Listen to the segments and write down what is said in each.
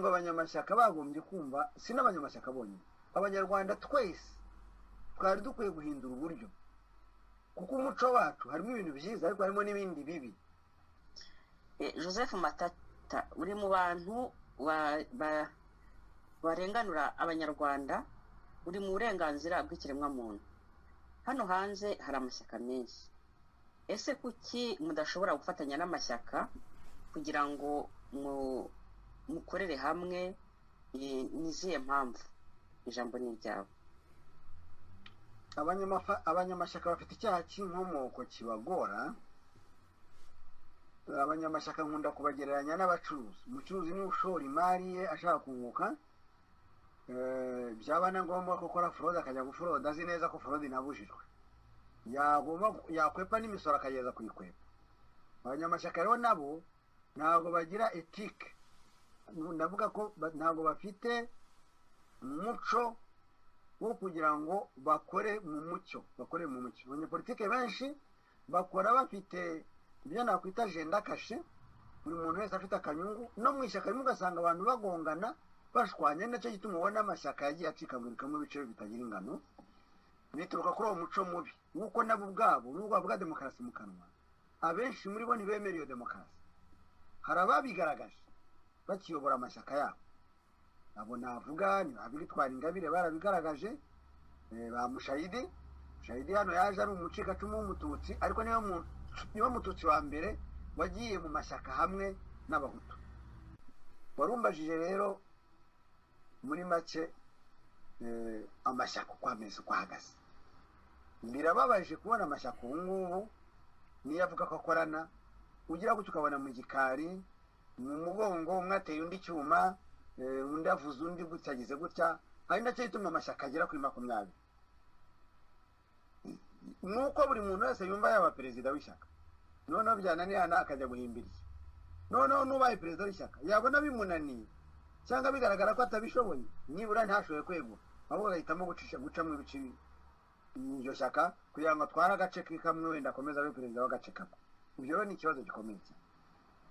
abanyashyaka bagombye kumva si n'abanyamashyaka bonyine abanyarwanda twese twari dukwiye guhindura uburyo kuko umuco wacu harimo ibintu byiza ariko harimo n'ibindi bibi joseph matata uri mu bantu barenganura abanyarwanda uri mu burenganzira bw'ikiremwamuntu hano hanze hari amashyaka menshi ese kuki mudashobora gufatanya n'amashyaka kugira ngo mukorere hamwe nizihe mpamvu ijambo ni iryawe abanyamashyaka bafite icyaha cy'inkomoko kibagora abanyamashyaka nkunda kubagereranya n'abacuruzi umucuruzi niwe ushora imari ye ashaka kunguka byaba na ngombwa ko akora forode akajya guforoda azi neza ko forode inabujijwe yakwepa n'imisoro akageza kuyikwepa abanyamashyaka rero nabo ntabwo bagira etike ndavuga ko ntabwo bafite umuco wo kugira ngo bakore mu mucyo bakore mu mucyo abanyapolitike benshi bakora bafite ibyo nakwita jenda kashe buri muntu wese afite akanyungu no mu ishyaka rimwe ugasanga abantu bagongana bashwanye nacyo gituma ubona amashyaka yagiye acikagurikamo ibiciro bitagira ingano bituruka kuri uwo muco mubi nk'uko nabo ubwabo n'ubwo bavuga demokarasi mu kanwa abenshi muri bo ntibemere iyo demokarasi hari ababigaragaje bakiyobora amashyaka yabo abo navuga ni abitwara ingabire barabigaragaje ba mushayidi mushayidi hano yaje ari umucikacumu w'umututsi ariko niba mututsi wa mbere wagiye mu mashyaka hamwe n'abahutu warumbajije rero muri make amashyaka uko ameze uko ahagaze birababaje kubona amashyaka ubu ngubu niyo avuga ko akorana ugira gutyo ukabona mu gikari mu mugongo umwe ateye undi cyuma undi avuze undi gutya agize gutya ari nacyo gituma amashyaka agera kuri makumyabiri nuko buri muntu wese yumva yaba perezida w'ishyaka noneho byananirana akajya guhimbirira noneho n'ubaye perezida w'ishyaka yabona bimunaniye cyangwa bigaragara ko atabishoboye nibura ntashoboye kwegura ahubwo agahitamo gucamo ibice iryo shyaka kugira ngo atware agace kamwe wenda akomeze abe perezida w'agace kamwe ibyo rero ni ikibazo gikomeye cyane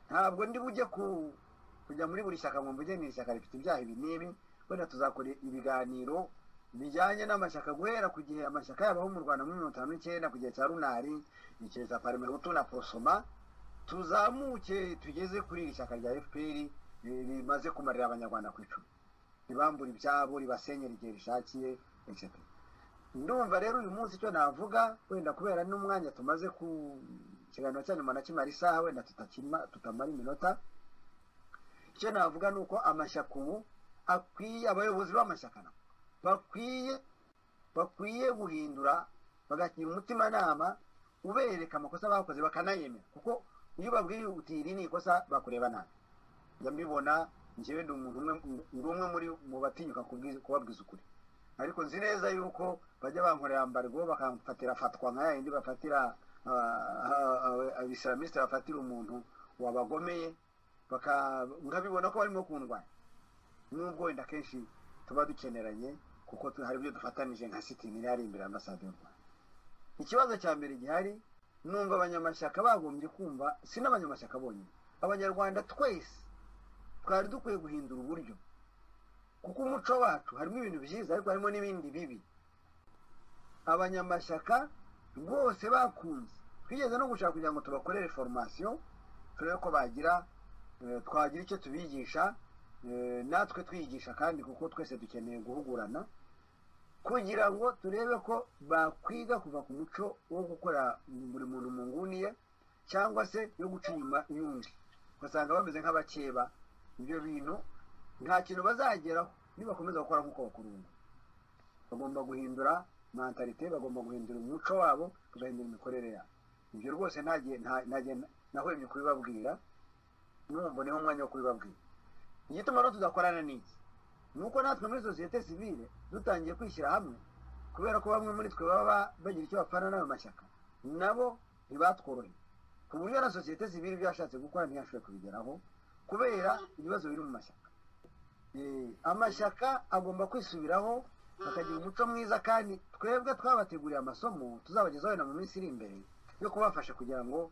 ntabwo ndi bujye kujya muri buri shyaka ngo mvuge ni ishyaka rifite ibyaha ibi n'ibi wenda tuzakora ibiganiro bijyanye n'amashyaka guhera ku gihe amashyaka yabaho mu rwanda muri mirongo itanu n'icyenda ku gihe cya runari igihe cya parmehutu na prosoma tuzamuke tugeze kuri iri shyaka rya fpr rimaze kumarira abanyarwanda ku icumi ribambura ibyabo ribasenyera igihe rishakiye etc ndumva rero uyu munsi icyo navuga wenda kubera n'umwanya tumaze ku ikiganiro cyanyu nyuma na kimara isaha wenda tutamara iminota icyo navuga ni uko amashyaka ubu akwiye abayobozi b'amashyaka bakwiye bakwiye guhindura bagagira umutimanama ubereka amakosa bakoze bakanayemera kuko iyo babwiye uti iri ni ikosa bakureba nabi njya mbibona njyewe ndi umuntu umwe muri mu batinyuka kubabwiza ukuri ariko nzi neza yuko bajya bankorera mbargo bakamfatira fatwa nka yayindi bafatira abisilamiste bafatira umuntu wabagomeye nkabibona ko barimo kundwanya nubwo wenda kenshi tuba dukeneranye kuko hari ibyo dufatanije nka sitini iri imbere y'ambasade y'u rwanda ikibazo cya mbere gihari numva abanyamashyaka bagombye kumva si n'abanyamashyaka bonyine abanyarwanda twese twari dukwiye guhindura uburyo kuko umuco wacu harimo ibintu byiza ariko harimo n'ibindi bibi abanyamashyaka rwose bakunze twigeze no gushaka kugira ngo tubakorere foromasiyo turebe ko bagira twagira icyo tubigisha natwe twigisha kandi kuko twese dukeneye guhugurana kugira ngo turebe ko bakwiga kuva ku muco wo gukora buri muntu mu nguni ye cyangwa se yo guca inyuma y'undi ugasanga bameze nk'abakeba ibyo bintu nta kintu bazageraho nibakomeza gukora nk'uko bakora ubu bagomba guhindura mantalite bagomba guhindura umuco wabo bagahindura imikorere yabo ibyo rwose ntahwemye kubibabwira n'ubu niho umwanya wo kubibabwira igituma rero tudakorana n'iki ni uko natwe muri sosiyete sivile dutangiye kwishyira hamwe kubera ko bamwe muri twe baba bagira icyo bapfana n'ayo mashyaka nabo ntibatworoheye ku buryo na sosiyete sivile ibyo yashatse gukora ntiyashoboye kubigeraho kubera ibibazo biri mu mashyaka amashyaka agomba kwisubiraho bakagira umuco mwiza kandi twebwe twabateguriye amasomo tuzabagezaho na mu minsi iri imbere yo kubafasha kugira ngo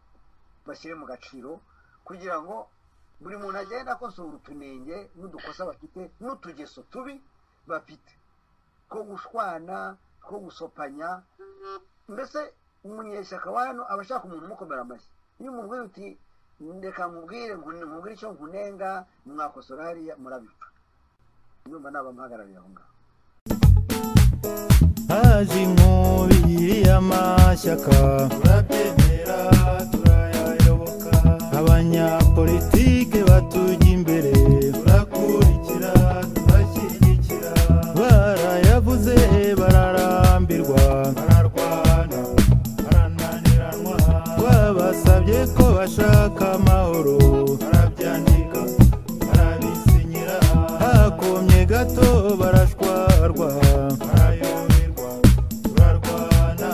bashyire mu gaciro kugira ngo buri muntu agenda akosora utunenge n'udukosa bafite n'utugeso tubi bafite two gushwana two gusopanya mbese umunyeshyaka wa hano aba ashaka umuntu umukomera amashyi iyo umubwira uti ndeka nkubwire nkubwire icyo nkunenga mwakosora hariya murabipfa nyuma naba mpagarariye aho ngaho haje inkubi y'amashyaka turabyemera turayayoboka abanyapolitike batujya imbere turakurikira turashyigikira barayavuze bararambirwa bararwana barananiranwa twabasabye ko bashaka amahoro barabyandika barabisinyira hakomye gato barashwarwa barayoberwa turarwana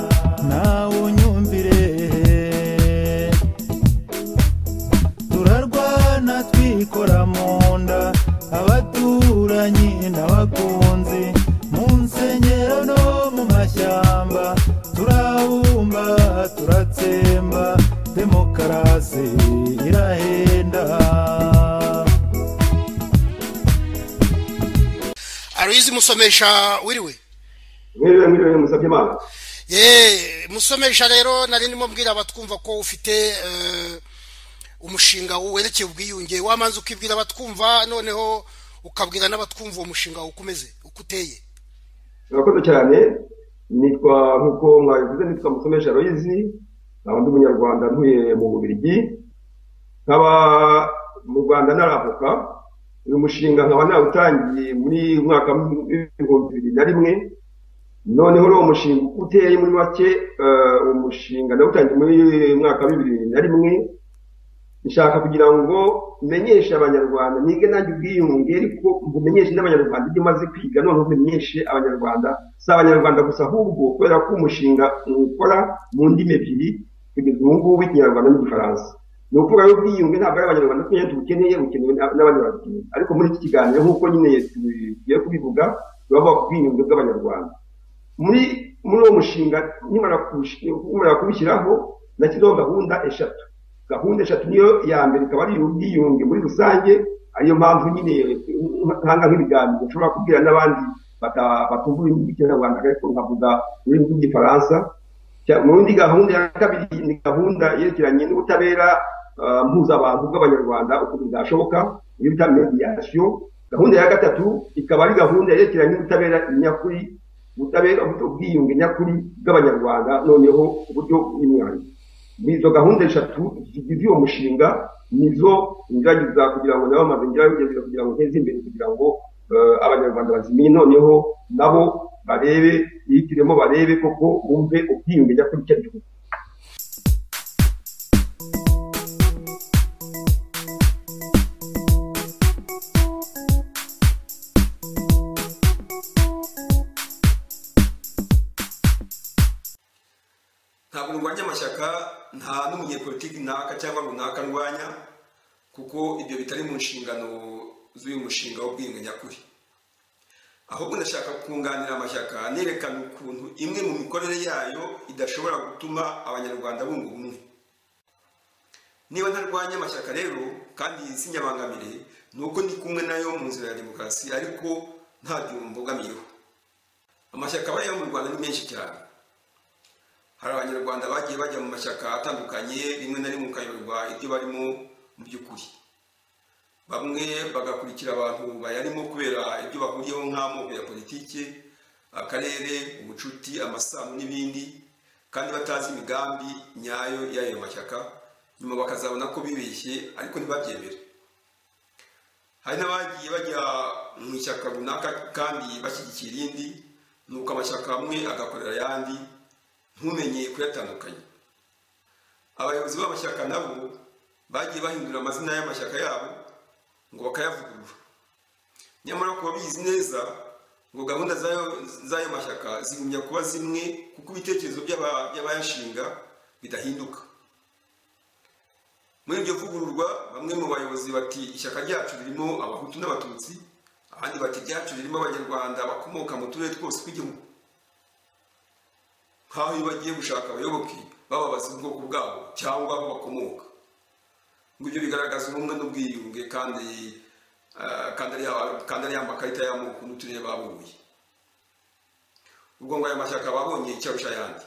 nawe unyumvire turarwana twikora mu nda abaturanyi n'abakunzi mu nsengero no mu mashyamba turabumba turatsemba demokarasi irahenda aruyizi musomesha wiriwe mwiriwe mwiriwe musabye imana ye musomesha rero nari ndimo mbwira abatwumva ko ufite eh, umushinga werekeye ubwiyunge wamanza ukibwira abatwumva noneho ukabwira n'abatwumva uwo mushinga wawe uko umeze uko uteye murakoze cyane nitwa nk'uko mwabivuze nitwa musomesha royizi nkaba ndi umunyarwanda ntuye mu bubirigi nkaba mu rwanda naravuka uyu mushinga nkaba nawutangiye muri mwaka w'ibihumbi bibiri na rimwe noneho uwo mushinga uko uteye muri make eh, uwo mushinga nawutangiye muri mwaka wa bibiri na rimwe nshaka kugira ngo menyeshe abanyarwanda nige nanjye ubwiyunge ariko mbumenyeshe n'abanyarwanda ibyo umaze kwiga noneho umenyeshe abanyarwanda si abanyarwanda gusa ahubwo kubera ko umushinga ukora mu ndimi ebyiri kugeza ubu ngubu ikinyarwanda n'igifaransa ni ukuvuga rero ubwiyunge ntabwo ari abanyarwanda twese tubukeneye bukenewe n'ab- n'abandi babukeneye ariko muri iki kiganiro nk'uko nyine tugiye kubivuga turavuga ku bwiyunge bw'abanyarwanda muri muri uwo mushinga nkimara kuwushi- nkimara kuwushyiraho nashyizeho gahunda eshatu gahunda eshatu niyo ya mbere ikaba ari ubwiyunge muri rusange ariyo mpamvu nyine ntanga nk'ibiganiro nshobora kubwira n'abandi bata- batumva ururimi rw'ikinyarwanda ariko nkavuga ururimi rw'igifaransa Cya- mu yindi gahunda ya kabiri ni gahunda yerekeranye n'ubutabera ah, mpuzabantu bw'abanyarwanda ukuntu bwashoboka iyo bita mediyasiyo gahunda ya gatatu ikaba ari gahunda yerekeranye n'ubutabera nyakuri ubutabera ubwiyunge nyakuri bw'abanyarwanda noneho uburyo bw'imyanya nizo gahunda eshatu zigize uwo mushinga nizo ngerageza kugira ngo nabo amaze ngerageza kugira ngo nteze imbere kugira ngo eh, abanyarwanda bazimenye noneho nabo barebe bihitiremo barebe koko bumve ubwiyunge nyakuri icyo ari cyo ntabwo ndwanya amashyaka nta n'umunyepolitiki runaka cyangwa runaka ndwanya kuko ibyo bitari mu nshingano z'uyu mushinga w'ubwiyunge nyakuri ahubwo ndashaka kunganira amashyaka nerekana ukuntu imwe mu mikorere yayo idashobora gutuma abanyarwanda bunga ubumwe niba ntarwanya amashyaka rero kandi sinyabangamire ni uko ndi kumwe nayo mu nzira ya demokarasi ariko nta byuma mbogamiyeho amashyaka aba ariyo mu rwanda ni menshi cyane hari abanyarwanda bagiye bajya mu mashyaka atandukanye rimwe na rimwe ukayoberwa ibyo barimo mu by'ukuri bamwe bagakurikira abantu bayarimo kubera ibyo bahuriyeho nk'amoko ya politiki akarere ubucuti amasano n'ibindi kandi batazi imigambi nyayo y'ayo mashyaka nyuma bakazabona ko bibeshye ariko ntibabyemere hari n'abagiye bajya mu ishyaka runaka kandi bashyigikira irindi nuko amashyaka amwe agakorera ayandi ntumenye kuyatandukanya abayobozi b'amashyaka nabo bagiye bahindura amazina y'amashyaka yabo ngo bakayavugurura nyamara ku babizi neza ngo gahunda zayo- z'ayo mashyaka zigumya kuba zimwe kuko ibitekerezo by'aba- by'abayashinga bidahinduka muri iryo vugururwa bamwe mu bayobozi bati ishyaka ryacu ririmo abahutu n'abatutsi abandi bati ryacu ririmo abanyarwanda bakomoka mu turere twose tw'igihugu nk'aho iyo bagiye gushaka abayoboke bababaza ubwoko bwabo cyangwa aho bakomoka ngo ibyo bigaragaza ubumwe n'ubwiyunge kandi eh, kandi ari- kandi ari amakarita y'amoko n'uturere babuye ubwo ngo aya mashyaka babonye icyo arusha ayandi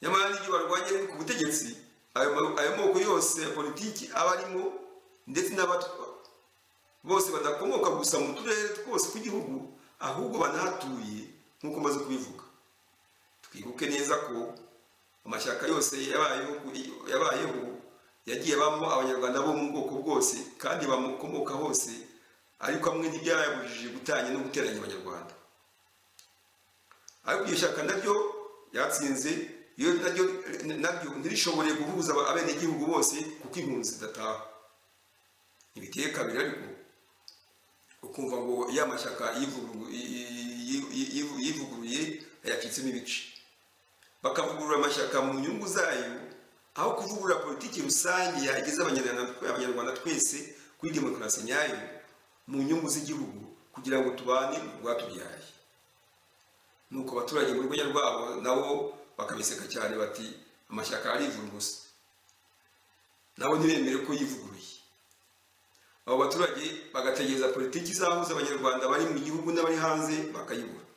nyamara n'ibyo barwanya ku butegetsi ayo ma- ayo moko yose ya politiki aba arimo ndetse n'abat- bose badakomoka gusa mu turere twose tw'igihugu ahubwo banahatuye nk'uko maze kubivuga twibuke neza ko amashyaka yose yabayeho yabayeho yagiye abamo abanyarwanda bo mu bwoko bwose kandi bamukomoka hose ariko amwe ntibyayabujije gutanya no guteranya abanyarwanda ariko iryo shyaka naryo ryatsinze iyo naryo naryo ntirishobore guhuza abenegihugu bose kuko impunzi zidataha ntibiteye kabiri ariko ukumva ngo ya mashyaka yivuguruye- yi- yi- yi- yivuguruye yacitsemo ibice bakavugurura amashyaka mu nyungu zayo aho kuvugurura politiki rusange yageza abanyarwanda abanyarwanda twese kuri demokarasi nyayo mu nyungu z'igihugu kugira ngo tubane urwatubyaye nuko abaturage mu rwenya rwabo nabo bakabiseka cyane bati amashyaka arivura ubusa nabo ntibemere ko yivuguruye abo baturage bagategereza politiki izahuza abanyarwanda bari mu gihugu n'abari hanze bakayibura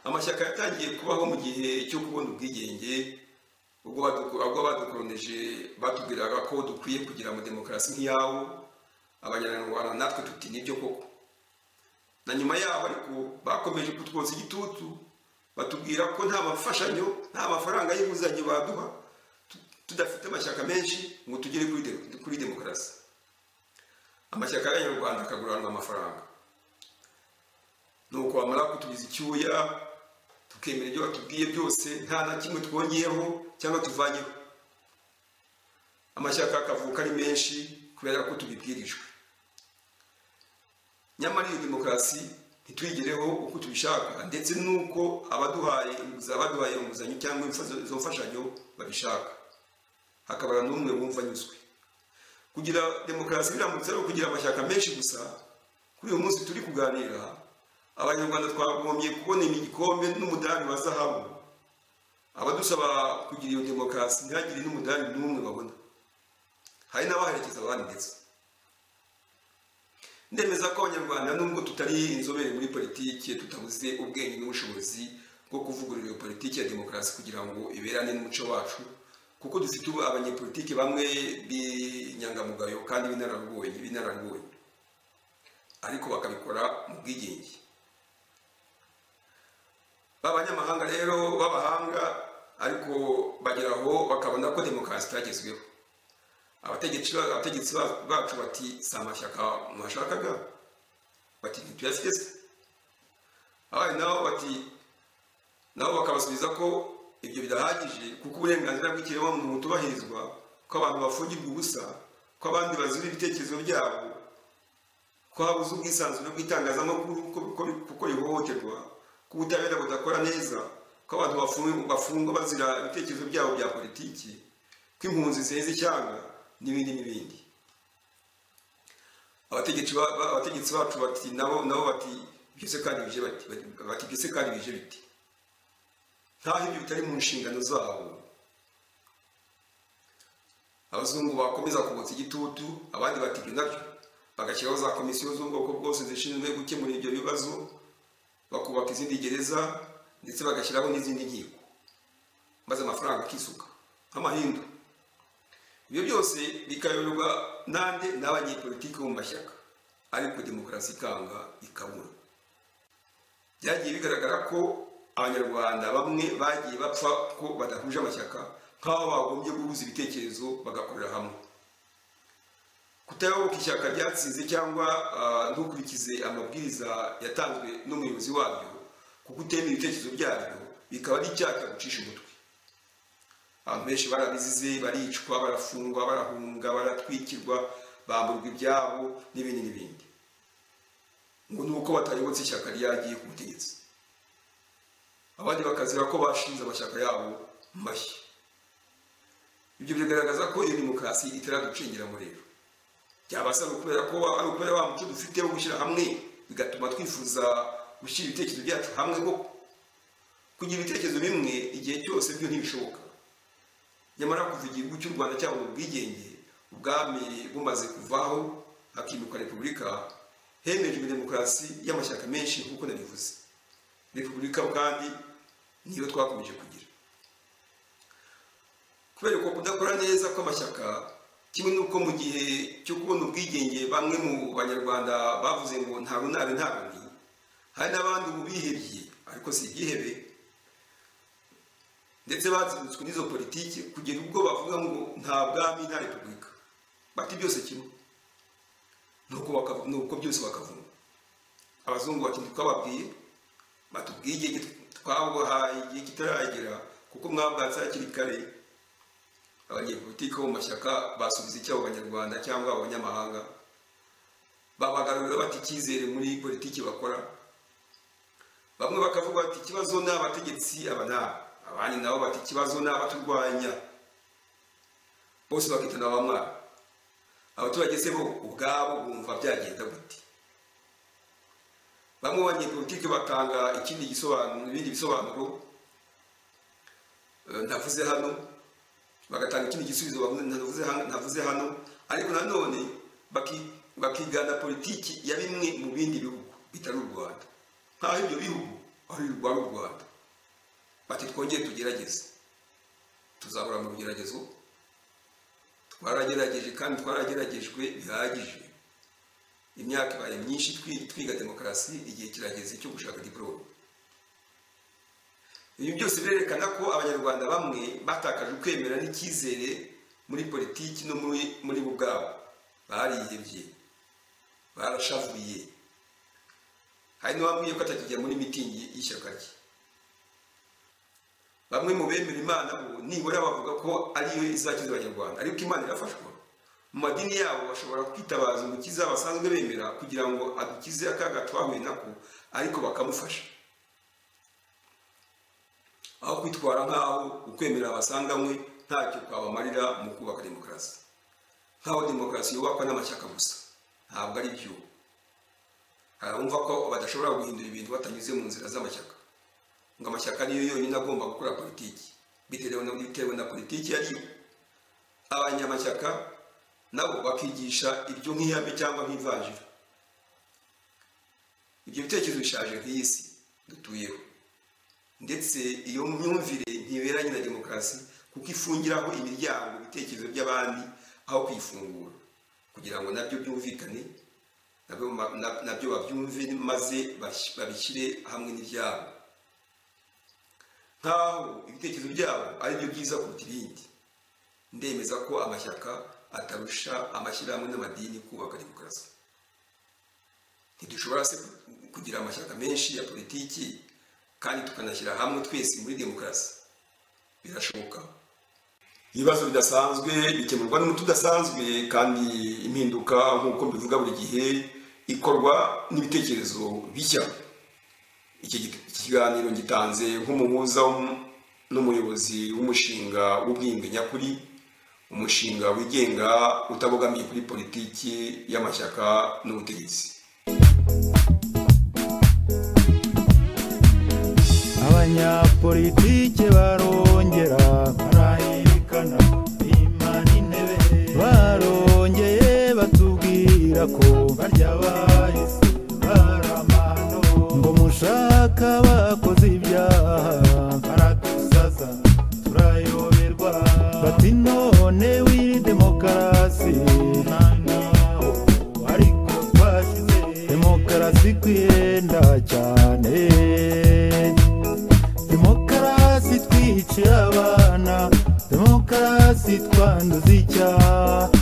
amashyaka yatangiye kubaho mu gihe cyo kubona ubwigenge ubwo badu- ubwo badukoroneje batubwiraga ko dukwiye kugira mu demokarasi nk'iyabo abanyarwanda natwe tuti nibyo koko na nyuma yaho ariko bakomeje kutwotsa igitutu batubwira ko nta mafashanyo nta mafaranga y'inguzanyo baduha tudafite amashyaka menshi ngo tugere kuri de- kuri demokarasi amashyaka y'abanyarwanda akaguranwa amafaranga nuko bamara kutugiza icyuya tukemera ibyo batubwiye byose nta na kimwe twongeyeho cyangwa tuvanyeho amashyaka akavuka ari menshi kubera ko tubibwirijwe nyamara iyo demokarasi ntituyigereho uko tubishaka ndetse n'uko abaduhaye inguzanyo abaduhaye inguzanyo cyangwa imfa- izo mfashanyo babishaka hakabara n'umwe wumva anyuzwe kugira demokarasi biramutse ari ukugira amashyaka menshi gusa kuri uyu munsi turi kuganira abanyarwanda twagombye kubona igikombe n'umudari wa zahabu abadusaba kugira iyo demokarasi ntihagire n'umudari n'umwe babona hari n'abaherekeza abandi ndetse ndemeza ko abanyarwanda nubwo tutari inzobere muri politiki tutabuze ubwenge n'ubushobozi bwo kuvugurura iyo politiki ya demokarasi kugira ngo iberane n'umuco wacu kuko dufite ubu abanyepolitiki bamwe b'inyangamugayo kandi b'inararibonye b'inararibonye ariko bakabikora mu bwigenge b'abanyamahanga rero b'abahanga ariko bagera aho bakabona ko demokarasi itagezweho abategetsi ba- abategetsi ba- bacu bati si amashyaka mwashakaga bati ntituyafite se abandi nabo bati nabo bakabasubiza ko ibyo bidahagije kuko uburenganzira bw'ikiremwamuntu butubahirizwa ko abantu bafungirwa ubusa ko abandi bazira ibitekerezo byabo ko habuze ubwisanzure bw'itangazamakuru ko- ko- kuko rihohoterwa ko ubutabera budakora neza ko abantu bafungu- bafungwa bazira ibitekerezo byabo bya politiki ko impunzi ziheze ishyanga n'ibindi n'ibindi abategetsi ba- ba- abategetsi bacu bati nabo nabo bati byose kandi bije bati bati byose kandi bije biti ntaho ibyo bitari mu nshingano zabo abazungu bakomeza kubutsa igitutu abandi batibwe nabyo bagashyiraho za komisiyo z'ubwoko bwose zishinzwe gukemura ibyo bibazo bakubaka izindi gereza ndetse bagashyiraho n'izindi nkiko maze amafaranga akisuka nk'amahindu ibyo byose bikayoborwa nande n'abanyepolitiki bo mu mashyaka ariko demokarasi ikanga ikabura byagiye bigaragara ko abanyarwanda bamwe bagiye bapfa ko badahuje amashyaka nk'aho bagombye guhuza ibitekerezo bagakorera hamwe kutayoboka ishyaka ryatsinze cyangwa ah, ntukurikize amabwiriza yatanzwe n'umuyobozi waryo kuko utemera ibitekerezo byaryo bikaba ari icyaha cyagucisha umutwe abantu benshi barabizize baricwa barafungwa barahunga baratwikirwa bamburwa ibyabo n'ibindi n'ibindi ngo ni uko batayobotse ishyaka ryagiye ku butegetsi abandi bakazira ko bashinze amashyaka yabo mashya ibyo bigaragaza ko iyo demokarasi itaraducengeramo rero byabasa ari ukubera ko ari ukubera wa muco dufite wo gushyira hamwe bigatuma twifuza gushyira ibitekerezo byacu hamwe koko kugira ibitekerezo bimwe igihe cyose byo ntibishoboka nyamara kuva igihugu cy'u rwanda cyabona ubwigenge ubwami bumaze kuvaho hakimuka repubulika hemejwe demokarasi y'amashyaka menshi nk'uko nabivuze repubulika kandi niyo twakomeje kugira kubera ko kudakora neza kw'amashyaka kimwe n'uko mu gihe cyo kubona ubwigenge bamwe mu banyarwanda bavuze ngo nta runare nta boni hari n'abandi ubu bihebye ariko si igihebe ndetse bazibutswe n'izo politiki kugera ubwo bavuga ngo nta bwami nta repubulika bati byose kimwe nuko bakavu- nuko byose bakavuma abazungu bati ntitwababwiye bati ubwigenge twabuhaye igihe kitaragera kuko mwabwatse hakiri kare abanyepolitiki bo mu mashyaka basubiza icyabo abanyarwanda cyangwa abanyamahanga babagarurira bati icyizere muri politiki bakora bamwe bakavuga bati ikibazo ni abategetsi aba ni aba abandi nabo bati ikibazo ni abaturwanya bose bakitana abamwara abaturage se bo ubwabo bumva byagenda gute bamwe mu banyepolitiki batanga ikindi gisobanuro ibindi bisobanuro eh, ndavuze hano bagatanga ikindi gisubizo bavuze- ntavuze hano- ntavuze hano ariko nanone baki- bakigana politiki ya bimwe mu bindi bihugu bitari u rwanda nk'aho ibyo bihugu ari urwa u rwanda bati twongere tugerageze tuzahora mu rugeragezo twaragerageje kandi twarageragejwe bihagije imyaka ibaye myinshi twi- twiga demokarasi igihe kirageze cyo gushaka diporome ibi byose birerekana ko abanyarwanda bamwe batakaje ukwemera n'icyizere muri politiki no muri muri bo ubwabo barihebye barashavuye hari n'uwambwiye ko atakijya muri mitingi y'ishyaka rye bamwe mu bemera imana bo nibura bavuga ko ariyo izakiza abanyarwanda ariko imana irafashwa mu madini yabo bashobora kwitabaza umukiza basanzwe bemera kugira ngo adukize akaga twahuye nako ariko bakamufasha aho kwitwara nk'aho ukwemera abasanganywe ntacyo kwabamarira mu kubaka demokarasi nk'aho demokarasi yubakwa n'amashyaka gusa ntabwo ari byo hari abumva ko badashobora guhindura ibintu batanyuze mu nzira z'amashyaka ngo amashyaka niyo yonyine agomba gukora politiki bitewe na, bitewe na politiki yariyo abanyamashyaka nabo bakigisha ibyo nk'ihame cyangwa nk'ivanjiri ibyo bitekerezo bishaje nk'iyi si dutuyeho ndetse iyo myumvire ntiberanye na demokarasi kuko ifungiraho imiryango ibitekerezo by'abandi aho kuyifungura kugira ngo nabyo byumvikane nabyo ma- na- nabyo babyumve maze bash- babishyire hamwe n'ibyabo nk'aho ibitekerezo byabo ari byo byiza kuruta ibindi ndemeza ko amashyaka atarusha amashyirahamwe n'amadini kubaka demokarasi ntidushobora se kugira amashyaka menshi ya politiki kandi tukanashyira hamwe twese muri demokarasi birashoboka ibibazo bidasanzwe bikemurwa n'umuti udasanzwe kandi impinduka nk'uko mbivuga buri gihe ikorwa n'ibitekerezo bishya iki gi- iki kiganiro gitanze nk'umuhuza w'um- n'umuyobozi w'umushinga w'ubwiyunge nyakuri umushinga wigenga utabogamiye kuri politiki y'amashyaka n'ubutegetsi abanyapolitike barongera barayirikana imana intebe barongeye batubwira ko barya bahise baramano ngo mushaka bakoze ibyaha baradusaza turayoberwa bati none wiri demokarasi nta naho ariko twashyize demokarasi kwiyenda cyane demokarasi twicira abana demokarasi twanduza icyaha